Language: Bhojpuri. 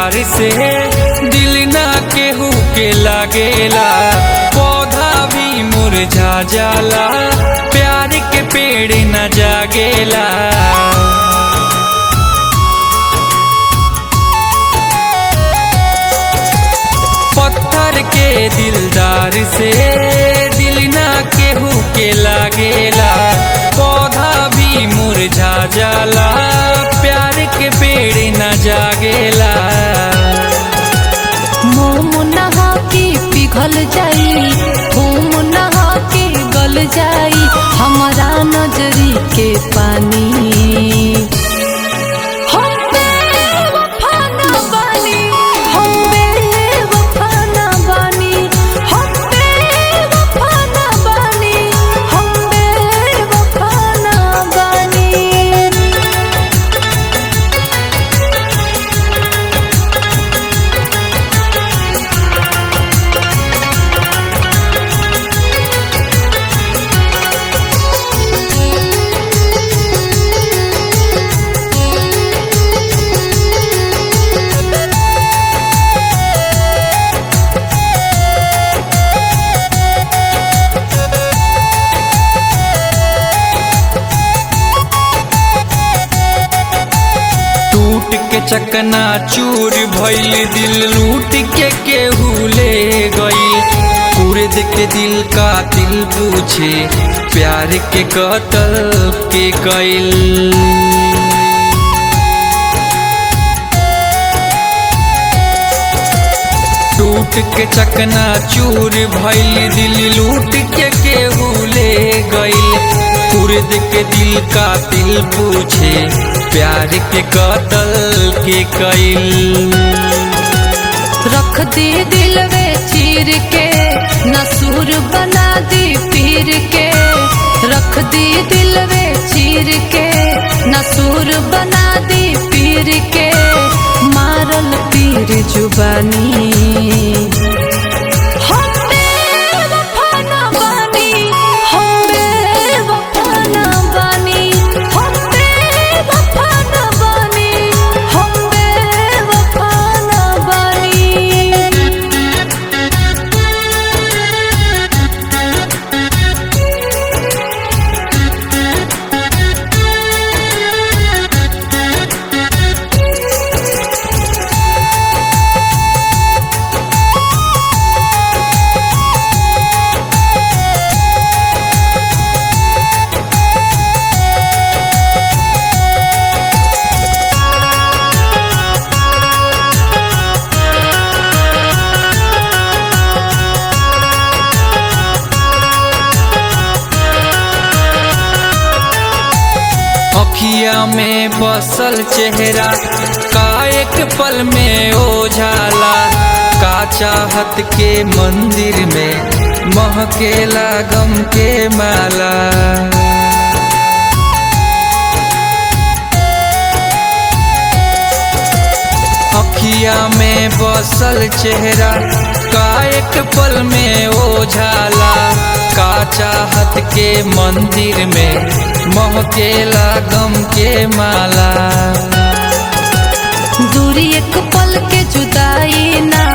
दिलदार से दिल ना केहू के लागेला पौधा भी मुरझा जाला प्यार के पेड़ न जागेला पत्थर के दिलदार से दिल ना केहू के लागेला पौधा भी मुरझा जाला प्यार के पेड़ न जागेला मोम नहा के पिघल जाई घूम नहा के गल जाई हमारा नजरी के पानी हम बेवफा ना बानी, हम बेवफा ना बानी, हम बेवफा ना बानी, हम बेवफा ना बानी। टूट के चकना चूर भइल दिल लूट के केहू ले गई कुर्द के दिल का दिल पूछे प्यार के कतल के कैल टूट के चकना चूर भइल दिल लूट के केहू ले गइल कुर्द के दिल का दिल पूछे प्यार के कतल के कैल रख दे दिल वे चीर के नसूर बना दी पीर के रख दी दिल वे चीर के नसूर बना दी पीर के मारल पीर जुबानी हम बेवफा ना बानी, हम बेवफा ना बानी, हम बेवफा ना बानी, हम बेवफा ना बानी। अखिया में बसल चेहरा का एक पल में ओझाला का चाहत के मंदिर में महकेला गम के माला अखिया में बसल चेहरा का एक पल में ओझाला का चाहत के मंदिर में महकेला गम के माला दूरी एक पल के जुदाई ना